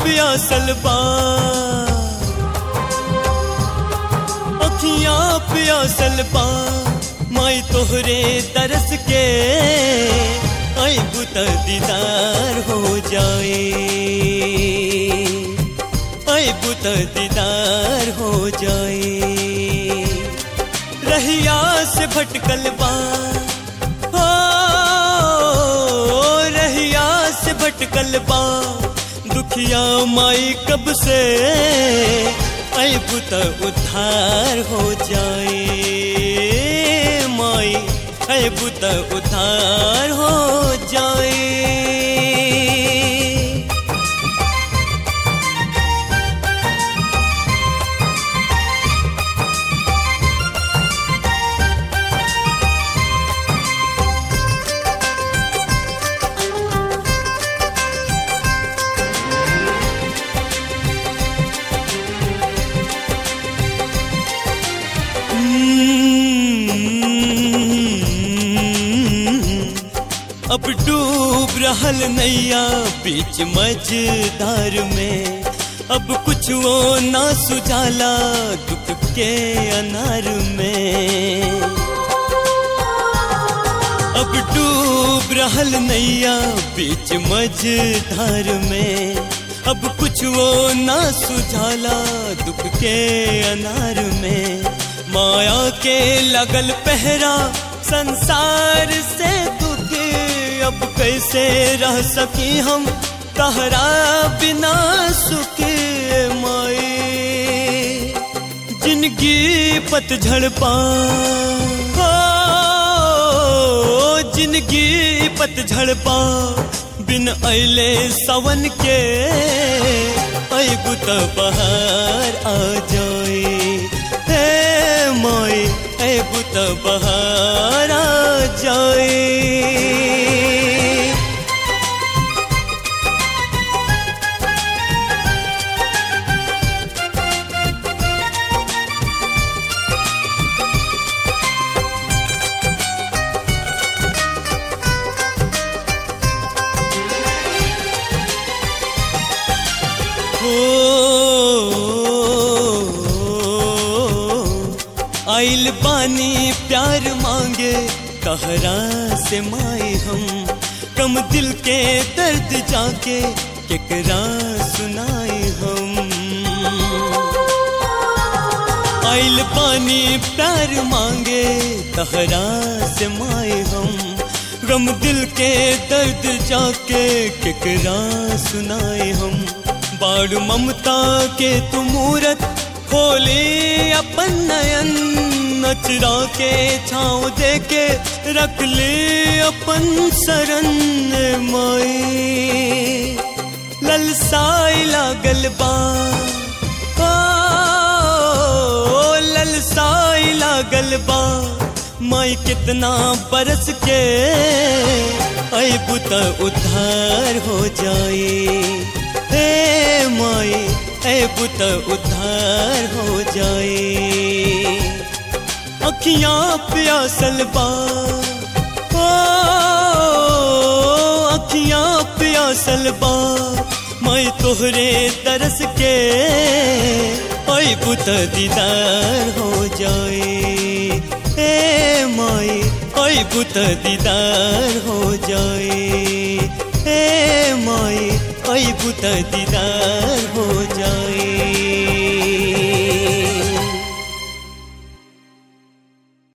प्यासल बा अखियां प्यासल बा माई तोहरे तरस के आई बुत दीदार हो जाए आई बुत दीदार हो जाए रहिया से भटकल बा हो रहिया से भटकल बा दुखिया माई कब से आई बुत उद्धार हो जाए माई आई बुत उद्धार हो जाए अब डूब रहल नैया बीच मझधार में अब कुछ वो ना सुझाला दुख के अनार में अब डूब रहल नैया बीच मझधार में अब कुछ वो ना सुझाला दुख के अनार में माया के लगल पहरा संसार से दुख अब कैसे रह सकी हम तहरा बिना सुख माए जिंदगी पतझड़ पा हो जिंदगी पतझड़ पा बिन अले सवन के अबू तो बहार आ जाए हे माए अबू तो बहार आ जाए आइल पानी प्यार मांगे कहरा से माए हम कम दिल के दर्द जाके केकरा सुनाए हम आइल पानी प्यार मांगे कहरा से माए हम गम दिल के दर्द जाके केकरा सुनाए हम बाड़ ममता के तू मूरत खोले अपन नयन नचरा के छाँव दे के रख ले अपन शरण माई ललसाई लागल बा ओ ललसाई लागल बा माई कितना बरस के अबू तो उद्धार हो जाए हे माई अबू तो उद्धार हो जाए अखियां प्यासल बा ओ अखियां प्यासल बा मैं तोहरे तरस के अबू तो दीदार हो जाए हे माई अबू तो दीदार हो जाए हे माई अबू तो दीदार हो जाए